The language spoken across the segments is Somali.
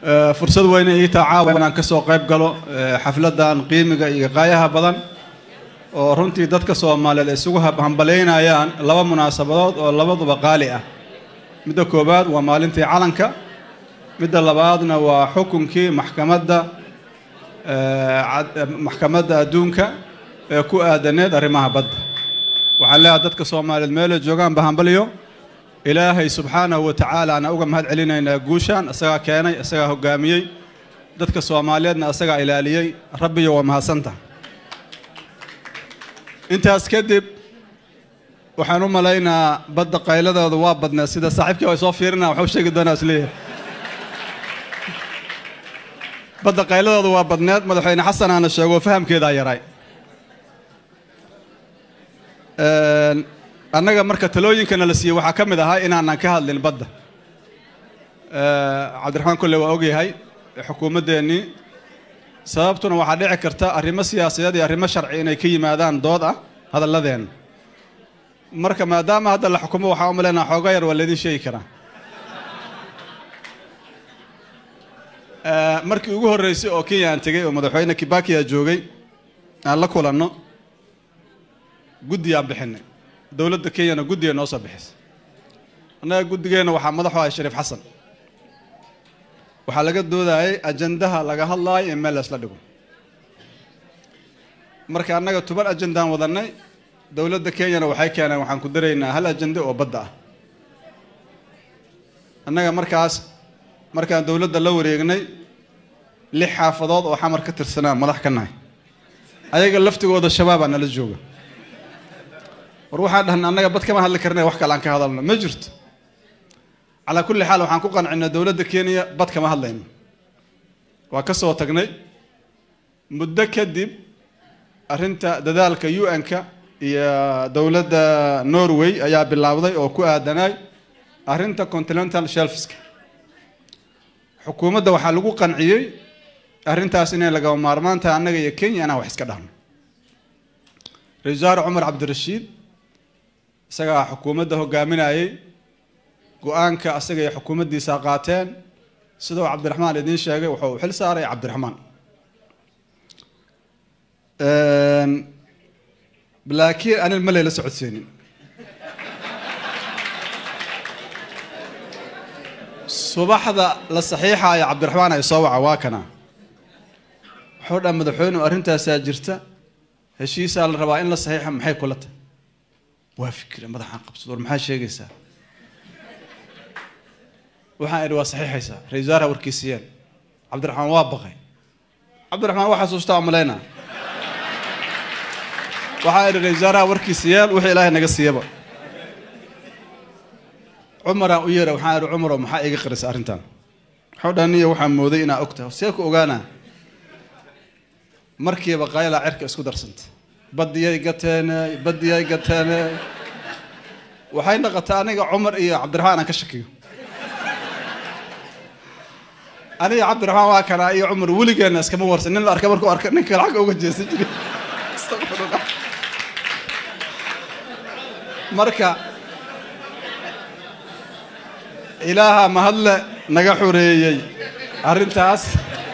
fursad weyne ii taa caawa inaan kasoo qayb galo xafladan qiimiga iyo qaayaha badan oo runtii dadka soomaaliyeed ay isugu hambaleynayaan laba munaasabadood oo labaduba qaali ah midda koowaad waa maalintii calanka midda labaadna waa xukunkii maxkamadda maxkamadda adduunka ee ku aadaneed arrimaha badda waxaan leeyahay dadka soomaaliyeed meelay joogaan bahambaliyo ilaahay subxaanahu wa tacaala ana uga mahad celinaynaa guushaan isagaa keenay isagaa hogaamiyey dadka soomaaliyeedna isagaa ilaaliyey rabbiyo waa mahadsanta intaas kadib waxaan u malaynaa badda qayladooda waa badneed sida saaxiibkii ay soo fiirina waxuu sheegi doonaa isleeyahay badda qayladooda waa badneed madaxweyne xasan aana sheego fahamkeedaa yaray annaga marka talooyinkana la siiyey waxaa ka mid ahaa inaanan ka hadlin badda cabdiraxmaan kolle waa ogyahay xukuumaddeennii sababtuna waxaa dhici karta arrimo siyaasadeed iyo arrimo sharci inay ka yimaadaan dood ah hadalladeenna marka maadaama hadda la xukumo waxaa u malaynaa xooga yar waa laydin sheegi karaa markii ugu horreysay oo kenya aan tegey oo madaxweyne kibakiya joogay aan la kulanno guddi aan bixinay dowladda kenyana guddiga noo soo bixisay annaga guddigeenna waxaa madaxu ahay shariif xasan waxaa laga doodayay ajandaha laga hadlaayo in meel laysla dhigo marka annaga toban ajandaan wadannay dowladda kenyana waxay keeneen waxaan ku daraynaa hal ajande oo badda ah annaga markaas markaan dowladda la wareegnay lix xaafadood oo xamar ka tirsanaa madax ka nahay ayaga laftigooda shabaabaa nala jooga war waxaan dhahnay annaga bad kama hadli karna wax kale aan ka hadalno ma jirto calaa kulli xaal waxaan ku qancinay dowladda kenya bad kama hadlayno waa ka soo tagnay muddo kadib arrinta dadaalka u n-ka iyo dowladda norway ayaa bilaabday oo ku aadanay arrinta continental shelfska xukuumadda waxaa lagu qanciyey arrintaas inay lagaba maarmaan tahay annaga iyo kenya inaan wax iska dhahno ra-isul wasaare cumar cabdirashiid isagaa xukuumadda hogaaminayey go-aanka asaga iyo xukuumaddiisa qaateen sidau cabdiraxmaan idiin sheegay wuxuu xil saaray cabdiraxmaan laakiin anin ma layla socodsiinin subaxda la saxiixayo cabdiraxmaan ay soo waca waa kana wuxuu dhaa madaxweyne arrintaasaa jirta heshiisaa la rabaa in la saxiixa maxay kula tahay waa fikira madaxaan qabsado war maxaa sheegaysaa waxaan idhi waa saxiixaysaa ra-isul wasaaraha warkiisiyeen cabdiraxmaan waa baqay cabdiraxmaan waa xasuustaa malayna waxaa idhi ra-isul wasaaraha warkiisiyeel wixii ilaahay naga siiyaba cumaraan u yeera waxaan idhi cumarow maxaa iga qarisa arrintan waxau dhaa niyo waxaa mooday inaa og tahay see ku ogaanaa markiiba qaylaa cerka isku darsanta badiyay gateene badiyay gateene waxay naqataa aniga cumar iyo cabdiraxmaan aan ka shakiyo aniga cabdiraxmaan waa kanaa iyo cumar weligeena iskama warsan nin la arka markuu arka nin kale xagga uga jeesan jiray marka ilaaha mahadle naga xoreeyey arrintaas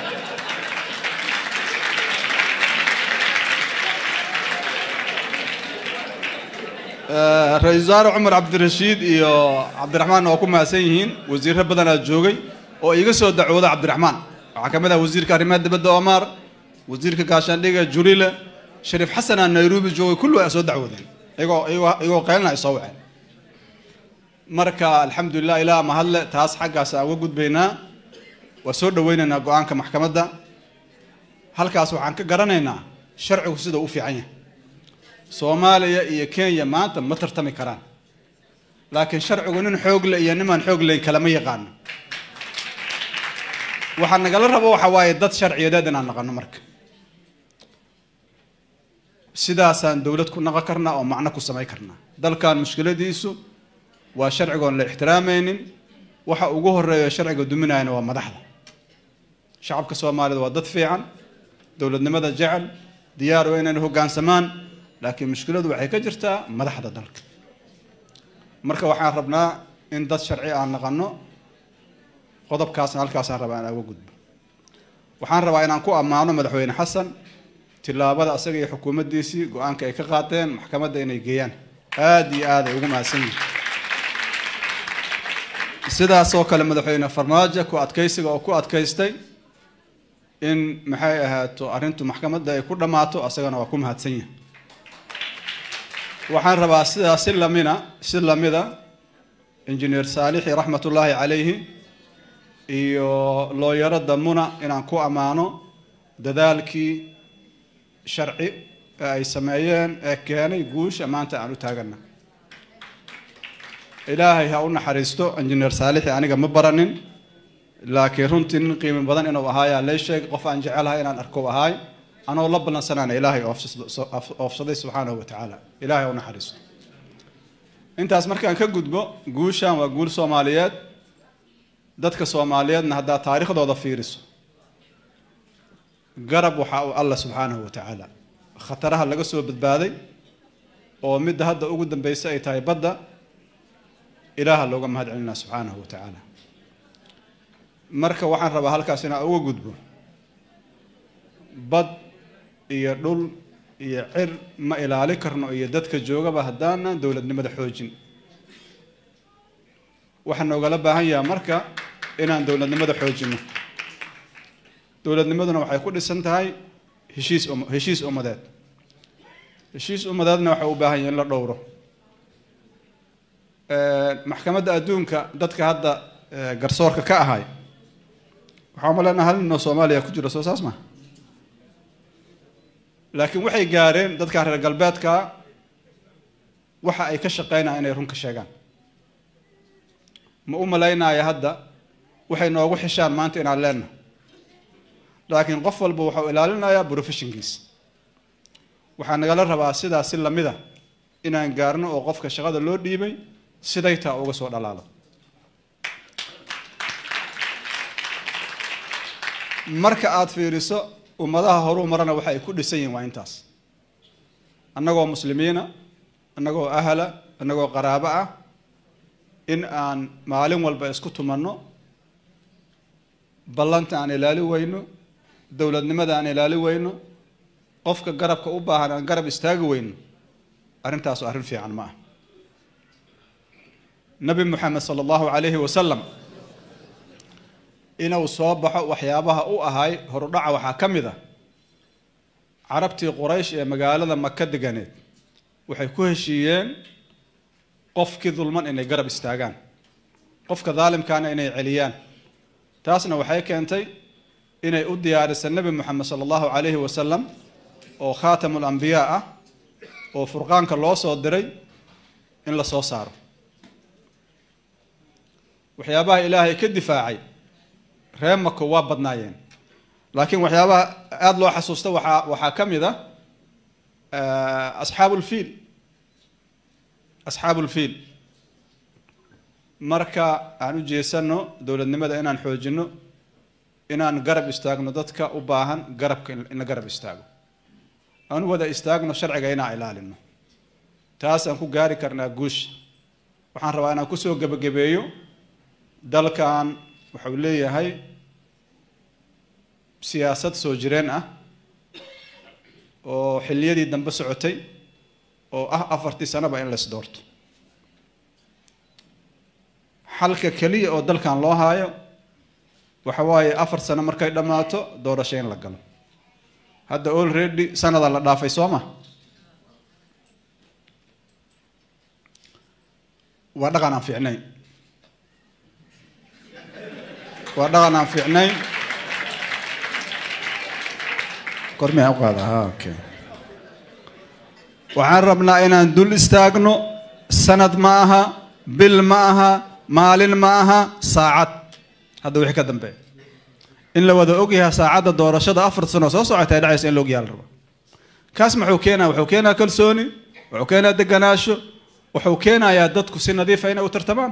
ra-isul wasaare cumar cabdirashiid iyo cabdiraxmaanna waa ku mahadsan yihiin wasiirro badanaa joogay oo iga soo dacwooda cabdiraxmaan waxaa ka mid ah wasiirka arrimaha dibadda omar wasiirka gaashaandhiga jurile shariif xasanaa nairobi joogay kullu ay soo dacwoodeen iyagoo iyagoo iyagoo qaylna ay soo waceen marka alxamdulilah ilaah mahadle taas xaggaas aan uga gudbaynaa waa soo dhaweynaynaa go-aanka maxkamadda halkaas waxaan ka garanaynaa sharcigu sida u fiican yahay soomaaliya iyo kenya maanta ma tartami karaan laakiin sharcigu nin xoogle iyo nimaan xoog layn kalama yaqaano waxaa nagala rabo waxa waaye dad sharciyadeed inaan naqano marka sidaasaan dowlad ku naqon karnaa oo macno ku samayn karnaa dalkan mushkiladiisu waa sharcigoon la ixtiraamaynin waxa ugu horeeya sharciga duminayana waa madaxda shacabka soomaalida waa dad fiican dowladnimada jecel diyaar waa inayna hoggaansamaan laakiin mushkiladu waxay ka jirtaa madaxda dalka marka waxaan rabnaa in dad sharci aan naqano qodobkaasna halkaasaan rabaa inaan uga gudbo waxaan rabaa inaan ku ammaano madaxweyne xasan tillaabada asaga iyo xukuumaddiisii go-aanka ay ka qaateen maxkamadda inay geeyaan aada iyo aad ay ugu mahadsan yihin sidaasoo kale madaxweyne farmaajo ku adkaysiga oo ku adkaystay in maxay ahaato arrintu maxkamadda ay ku dhammaato asagana waa ku mahadsan yahay waxaan rabaa sidaas si lamina si lamida injineer saalixi raxmatullaahi calayhi iyo looyarada muna inaan ku ammaano dadaalkii sharci ee ay sameeyeen ee keenay guusha maanta aan u taagana ilaahay ha u naxariisto injineer saalixi aniga ma baranin laakiin runtii nin qiimi badan inuu ahaayaa lay sheegay qof aan jecelahay inaan arko ahaay anoo la ballansanaana ilaahay oofsaday subxaanahu wa tacaala ilaahay ha u naxariisto intaas markaan ka gudbo guushan waa guul soomaaliyeed dadka soomaaliyeedna haddaad taariikhdooda fiiriso garab waxaa uu allah subxaanahu wa tacaala khataraha laga soo badbaaday oo midda hadda ugu dambeysa ay tahay badda ilaaha looga mahad celinaa subxaanahu wa tacaala marka waxaan rabaa halkaas inaan uga gudbo bad iyo dhul iyo cir ma ilaali karno iyo dadka joogaba haddaanan dowladnimada xoojin waxaa noogala baahan yaha marka inaan dowladnimada xoojino dowladnimaduna waxay ku dhisan tahay heshiis heshiis ummadeed heshiis ummadeedna waxay u baahan yahi in la dhowro maxkamadda adduunka dadka hadda garsoorka ka ahay waxaa umalena hal ninoo soomaaliya ku jiro soo saas ma laakiin waxay gaareen dadka reer galbeedka waxa ay ka shaqeynayaan inay run ka sheegaan ma u malaynaya hadda waxay noogu xishaan maanta inaan leenahay laakiin qof walba waxau ilaalinayaa professionkiisa waxaa nagala rabaa sidaas si lamida inaan gaarno oo qofka shaqada loo dhiibay siday taa uga soo dhalaalo marka aada fiiriso ummadaha horuu marana waxa ay ku dhisan yihin waa intaas annagoo muslimiina annagoo ahla annagoo qaraabo ah in aan maalin walba isku tumanno ballanta aan ilaali weyno dowladnimada aan ilaali weyno qofka garabka u baahan aan garab istaagi weyno arrintaas arrin fiican ma ah nabi moxamed sala allahu calayhi wasalam inuu soo baxo waxyaabaha u ahay horudhaca waxaa ka mid a carabtii quraysh ee magaalada maka deganeed waxay ku heshiiyeen qofkii dulman inay garab istaagaan qofka daalimkaana inay celiyaan taasna waxay keentay inay u diyaarisa nebi moxamed sala allahu calayhi wasalam oo khaatamul ambiyaa ah oo furqaanka loo soo diray in la soo saaro waxyaabaha ilaahay ka difaacay reer mako waa badnaayeen laakiin waxyaabaha aada loo xasuusta waxaa waxaa ka mid ah asxaabulfiil asxaabulfiil marka aan u jeesano dowladnimada inaan xoojino inaan garab istaagno dadka u baahan garabka in la garab istaago aan u wada istaagno sharciga inaan ilaalino taasaan ku gaari karnaa guusha waxaan rabaa inaan kusoo gebagabeeyo dalkan waxau leeyahay siyaasad soo jireen ah oo xilliyadii dambe socotay oo ah afartii sanoba in lays doorto xalka keliya oo dalkan loo haayo waxa waaye afar sano markay dhammaato doorasho in la galo hadda already sanada la dhaafay soo ma waa dhaqan aan fiicnayn waa dhaqan aan fiicnayn kormiyaa uqaada ha okay waxaan rabnaa inaan dul istaagno sanad ma aha bil ma aha maalin ma aha saacad hadda wixii ka dambeeya in la wada ogyahay saacadda doorashada afar sano soo socota ay dhacaysa in la ogyaha la rabo kaas muxuu keenaya wuxuu keenaya kalsooni wuxuu keenaya deganaasho wuxuu keenayaa dadku si nadiifa inay u tartamaan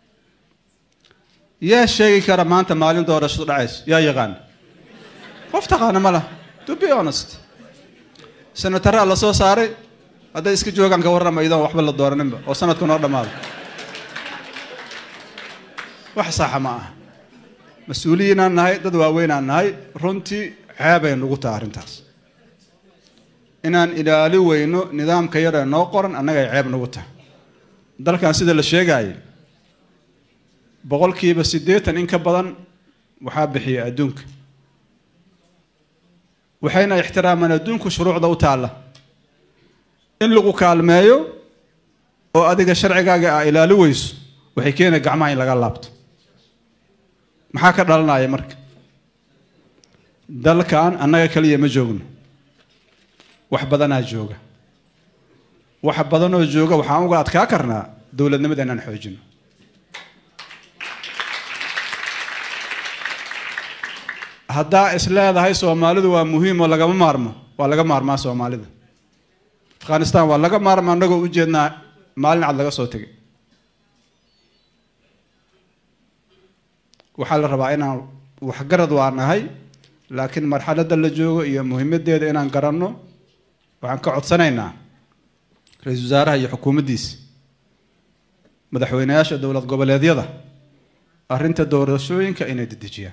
yaa sheegi kara maanta maalin doorashadu dhacayso yaa yaqaana qof taqaana ma laha to be honest senataraa la soo saaray hadday iska joogaan ka warrama iyadoon waxba la dooraninba oo sanadku noo dhammaado wax saxa ma aha mas-uuliyiinaan nahay dad waaweynaan nahay runtii ceebay nugu taha arrintaas inaan ilaali weyno nidaamka yar ee noo qoran annagay ceeb nugu tahay dalkan sida la sheegaayo boqolkiiba siddeetan in ka badan waxaa bixiya adduunka waxayna ixtiraamaan adduunku shuruucda u taalla in lagu kaalmeeyo oo adiga sharcigaaga a ilaali weyso waxay keenaya gacmaha in laga laabto maxaa ka dhalanaya marka dalkan annaga kaliya ma joogno wax badanaa jooga wax badanoo jooga waxaan uga adkaa karnaa dowladnimada inaan xoojino haddaa is leedahay soomaalidu waa muhiim oo lagama maarmo waa laga maarmaa soomaalida afghanistan waa laga maarma annagoo ujeednaa maalin cad laga soo tegay waxaa la rabaa inaan waxgarad waa nahay laakiin marxaladda la joogo iyo muhiimadeeda inaan garanno waxaan ka codsanaynaa ra-iisul wasaaraha iyo xukuumaddiisa madaxweyneyaasha dowlad goboleedyada arrinta doorashooyinka inay dedejiyaan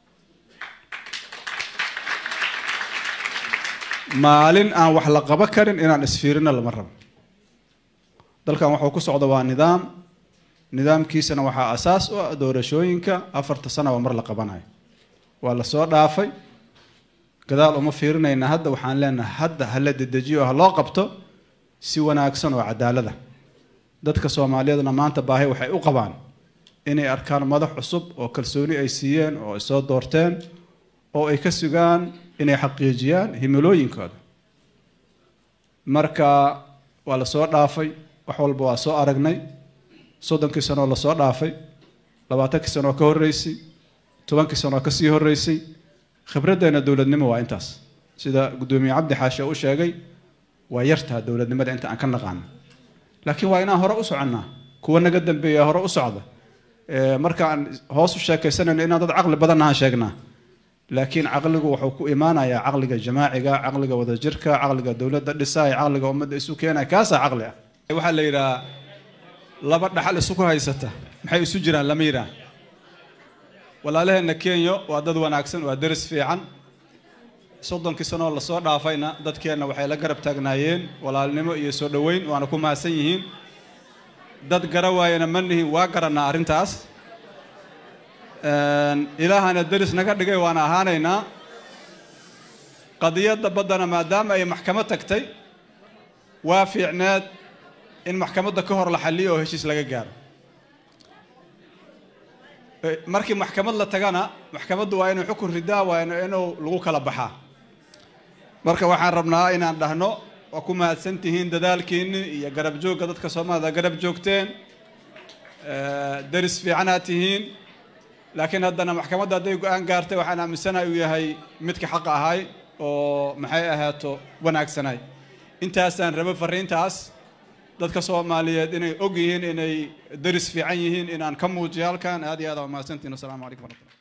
maalin aan wax la qabo karin inaan isfiirino lama rabo dalkan waxuu ku socda waa nidaam nidaamkiisana waxaa asaas u ah doorashooyinka afarta sanaba mar la qabanayo waa la soo dhaafay gadaal uma fiirinayna hadda waxaan leenahay hadda hala dedejiyo ha loo qabto si wanaagsan oo cadaalada dadka soomaaliyeedna maanta baahi waxay u qabaan inay arkaan madax cusub oo kalsooni ay siiyeen oo ay soo doorteen oo ay ka sugaan inay xaqiijiyaan himilooyinkooda marka waa la soo dhaafay wax walba waa soo aragnay soddonkii sano oo lasoo dhaafay labaatankii sano oo ka horreysay tobankii sano oo kasii horreysay khibraddeena dowladnimo waa intaas sida guddoomiye cabdi xaashe u sheegay waa yartaa dowladnimada inta aan ka naqaano laakiin waa inaan hore u soconnaa kuwa naga dambeeya hore u socda markaan hoos u sheekaysanayno inaan dad caqli badan ahaan sheegnaa laakiin caqligu wuxuu ku imaanayaa caqliga jamaaciga caqliga wadajirka caqliga dowladda dhisaya caqliga ummadda isu keenaya kaasaa caqli ah waxaa la yidhaha laba dhaxal isuku haysata maxay isu jiraan lama yidhaah walaalaheenna kenya waa dad wanaagsan waa deris fiican soddonkii sanoo lasoo dhaafayna dadkeenna waxay la garab taagnaayeen walaalnimo iyo soo dhoweyn waana ku mahadsan yihiin dad gara waayana ma nihin waa garannaa arrintaas ilaahana deris naga dhigay waana ahaanaynaa qadiyadda baddana maadaama ay maxkamad tagtay waa fiicneed in maxkamadda ka hor la xalliyo oo heshiis laga gaaro markii maxkamad la tagana maxkamaddu waa inuu xukun ridaa waa inuu lagu kala baxaa marka waxaan rabnaa inaan dhahno waa ku mahadsan tihiin dadaalkiinni iyo garab joogga dadka soomaalida garab joogteen deris fiicanaad tihiin laakiin haddana maxkamadda hadday go-aan gaartay waxaan aaminsanahay uu yahay midka xaqa ahay oo maxay ahaato wanaagsanay intaasaan rabo fariintaas dadka soomaaliyeed inay og yihiin inay deris fiican yihiin inaan ka muujiyo halkan aad iyo aad aa mahadsantihin wasalaamu calaykum waraxmatullah